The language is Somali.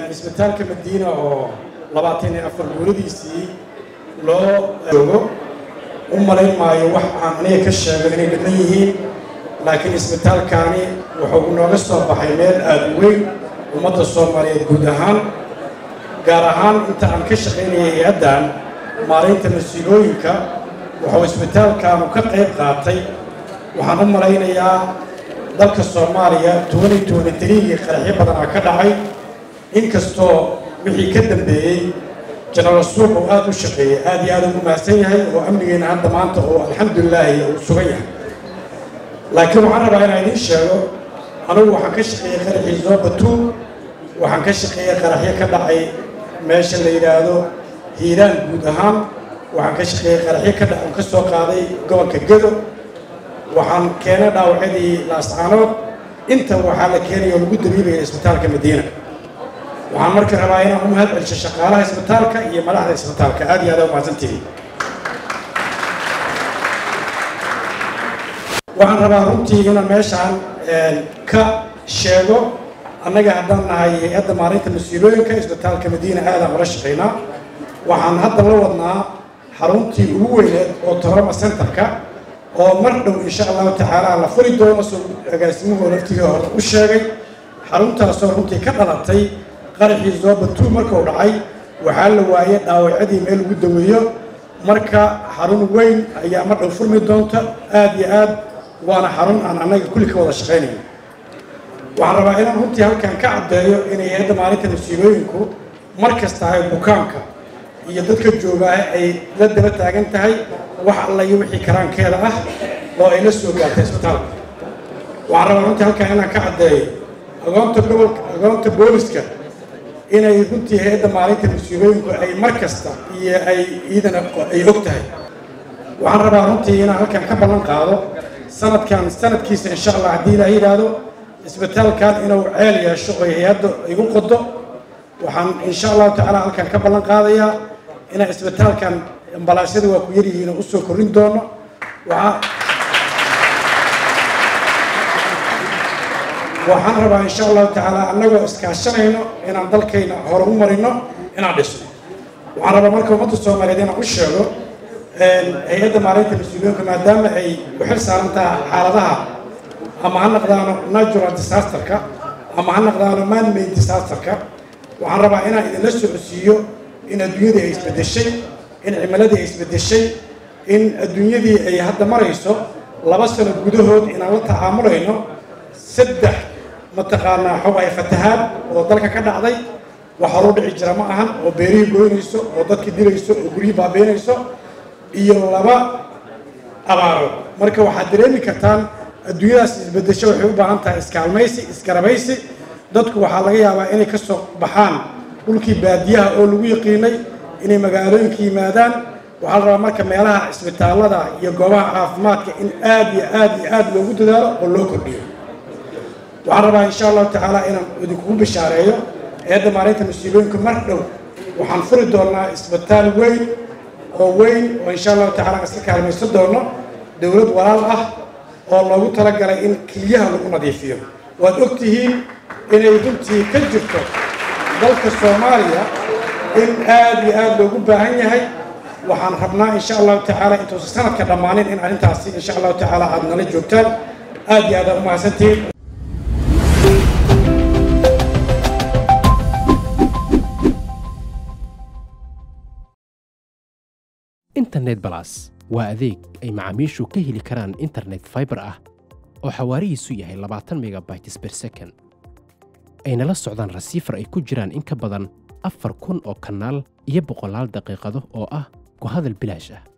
isbitaalka madiina oo labaatan iyo afar guuradiisii loo joogo u malayn maayo wax aan aniga ka sheego inay dhiman yihiin laakiin isbitaalkaani wuxuu nooga soo baxay meel aada u weyn ummadda soomaaliyeed guud ahaan gaar ahaan inta aan ka shaqaynayay hay-addan maaraynta mas-uulooyinka wuxuu isbitaalkaanu ka qayb qaatay waxaan u malaynayaa dalka soomaaliya tobani tobani tariigii qaraxyo badanaa ka dhacay inkastoo wixii ka dambeeyey jenaraal suuq uu aada u shaqeeyey aada iyo aada ugu mahadsan yahay oo amnigeena hadda maanta oo alxamdulilaahi uu sugan yahay laakiin waxaan rabaa inaan idiin sheego anugu waxaan ka shaqeeyey qaraxii zoobatuul waxaan ka shaqeeyey qaraxyo ka dhacay meesha la yidhaahdo hiiraan guud ahaan waxaan ka shaqeeyey qaraxyo ka dhac ka soo qaaday gobolka gedo waxaan keenay dhaawacyadii laascaanood inta waxaa la keenaya oo lagu dabiibaya isbitaalka madiina waxaan marka rabaa inaan u mahad celsho shaqaalaha isbitaalka iyo madaxda isbitaalka aad iyo aad u mahadsantihiin waxaan rabaa runtii inaan meeshaan ka sheego annaga haddaan nahay hay-adda maalinta mas-uulooyinka isbitaalka madiina aadaan ula shaqaynaa waxaan hadda la wadnaa xaruntii ugu weyneed oo toroma centerka oo mar dhow insha allahu tacaala la furi doono soo agaasimuhu laftigii hore u sheegay xaruntaasoo runtii ka dhalatay qaraxii zoobatu markuu dhacay waxaa la waayey dhaawacyadii meel lagu daweeyo marka xarun weyn ayaa mar dhow furmi doonta aada iyo aad waana xarun aan annaga kulli ka wada shaqaynayno waxaan rabaa inaan runtii halkan ka caddeeyo inay hay-adda maalinta mas-uulooyinku mar kasta ay bukaanka iyo dadka joogaa ay la daba taagan tahay wax alla iyo wixii karaankeeda ah oo ay la soo gaartay isbitaalka waxaan rabaa runtii halkan inaan ka caddeeyo agoonta gobolka agoonta booliska inay runtii hay-adda maalinta mas-uulooyinku ay mar kasta iyo ay iidana ay og tahay waxaan rabaa runtii inaan halkan ka ballan qaado sanadkan sanadkiisa insha allah haddii ilaah yidhaahdo isbitaalkan inuu ceel yeesho oo hay-adda igu qodo waxaan insha allahu tacaala halkan ka ballan qaadayaa inaan isbitaalkan ambalaasyada waa ku yaryihiin oo usoo korrin doono waxaa waxaan rabaa insha allahu tacaala annagoo iskaashanayno inaan dalkayna hore u marino inaan dhisno waxaan rabaa marka ummadda soomaaliyeed inaan u sheego hay-adda maalinta mas-uuliyinka maadaama ay ku xil saaran tahay xaaladaha ama ha naqdaano natural disasterka ama ha naqdaano man-made disasterka waxaan rabaa inaan idinla socodsiiyo in adduunyadii ay isbeddeshay in cimiladii ay isbeddeshay in adduunyadii ay hadda marayso laba sano gudahood inaan la tacaamulayno saddex mataqaanaa xog ay fatahaad oo dalka ka dhacday wax horuu dhici jira ma ahan oo beerihii goynayso oo dadkii dilayso oo guryihii baabeynayso iyo laba abaaro marka waxaad dareemi kartaan adduunyadaas isbeddesho waxay u baahan tahay iskaalmaysi iskarabaysi dadku waxaa laga yaabaa inay ka soo baxaan dhulkii baadiyaha oo lagu yaqiinay inay magaalooyinka yimaadaan waxaa la rabaa marka meelaha isbitaallada iyo goobaha caafimaadka in aad iyo aad iyo aad loogu dadaalo oo loo kordhiyo waxaan rabaa insha allahu tacaala inaan idinkugu bishaareeyo eedda maalinta mas-uuliyooyinka mar dhow waxaan furi doonaa isbitaal weyn oo weyn oo insha allahu tacala aan iska kaalmaysan doono dowlad walaal ah oo loogu talagalay in keliyaha lagu nadiifiyo waad og tihiin inay runtii ka jirto dalka soomaaliya in aad iyo aad loogu baahan yahay waxaan rabnaa insha allahu tacaala intuusan sanadka dhammaanin in arrintaasi insha allahu tacaala aad nala joogtaan aad iyo aad aad u mahadsantihiin internet balas waa adeeg ay macaamiishu ka heli karaan internet fiber ah oo xawaarihiisu yahay labaatan megabytes per second ayna la socdaan rasiifar ay ku jiraan in ka badan afar kun oo kanaal iyo boqolaal daqiiqado oo ah ku hadal bilaash ah